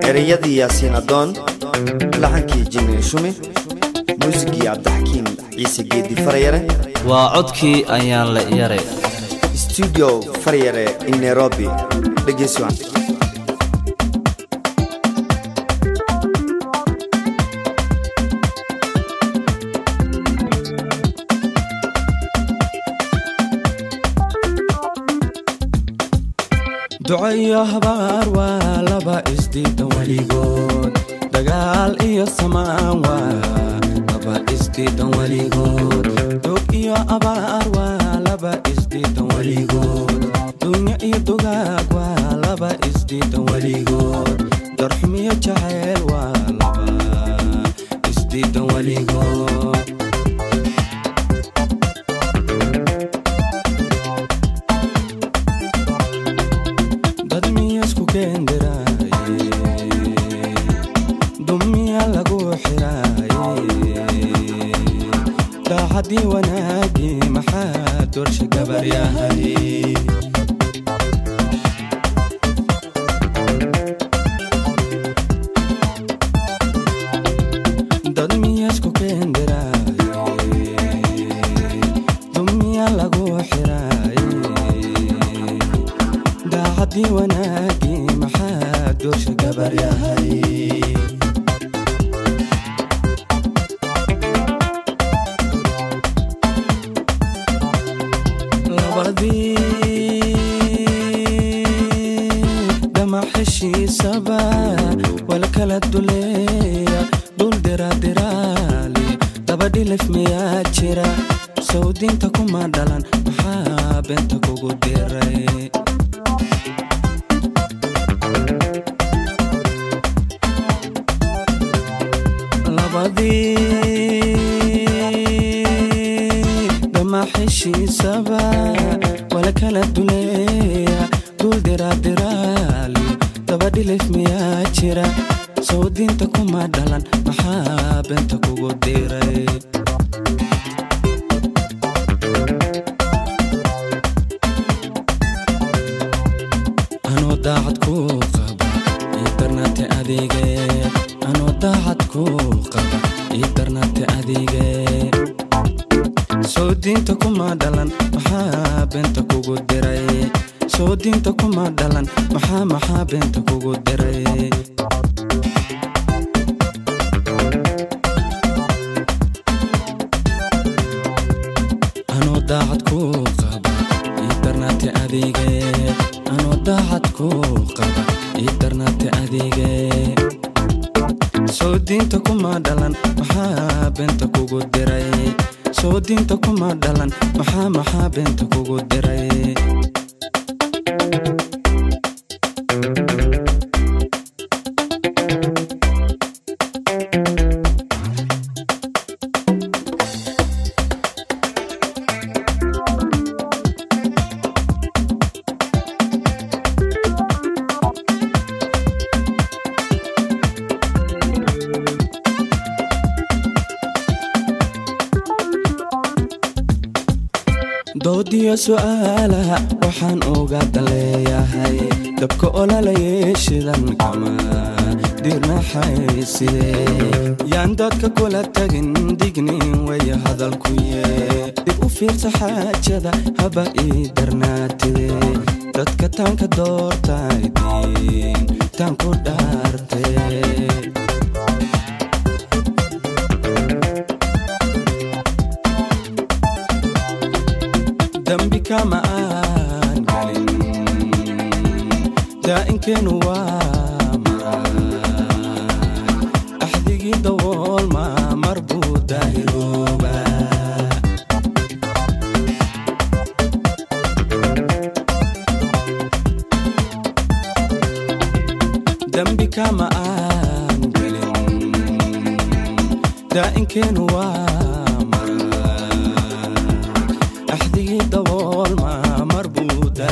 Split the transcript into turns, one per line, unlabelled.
ereyadii yaasiin adoon laxankii jimi shumi muusigii cabdixakiim ciise geedi faryare
waa codkii ayaan la yare
stuudio faryare in nairobi dhegeysi wacan
duco iyo habaar waa laba isdiidan weligood dagaal iyo samaan waa laba isdiidan weligood dog iyo abaar waa laba isdiidan weligood dunyo iyo dugaag waa laba isdiidan weligood darxumiyo jacayl waa laba isdiidan weligood dad miyasku keendiraaye dumiya lagu xiraaye daacadii wanaagii maxaa doorsha gabar yahay dad miyasku keendiraaye dumiya lagu xiraaye daacadii wanaagii maxaa doorsha gabar yahay labadii dhamac heshiisaba wala kala duleeya dhul diradiraali daba dhilif miyaa jira sawdinta kuma dhalan maxaa beenta kugu diray labadii dhamac heshiisaba wala kala duleeya dul diradiraali daba dhilif miyaa jira sawdinta kuma dhalan maxaa beenta kugu diray anoo daacad ku qaba ii darnaate adeege anoo daacad ku qaba ii darnaate adeege soo diinta kuma dhalan maxaa beenta kugu diray soo diinta kuma dhalan maxaa maxaa beenta kugu diray anoo daacad ku qaba ii darnaate adeege anoo daacad ku qaba ii darnaate adeege soo diinta kuma dhalan maxaa beenta kugu diray soo diinta kuma dhalan maxaa maxaa beenta kugu diray doodiyo su'aalaha waxaan uga daleeyahay dabka olalayay shidan kama dirnaxayside yaan dadka kula tagin dignin way hadalkuye dib u fiirsa xaajada haba ii darnaatide dadka taanka doortaydiin taan ku dhaarte dambi kama aan galin daa'inkeenu waa maraay axdigii dawoolma mar buu daahirooba dambi kama aan galin daa'inkeenu waa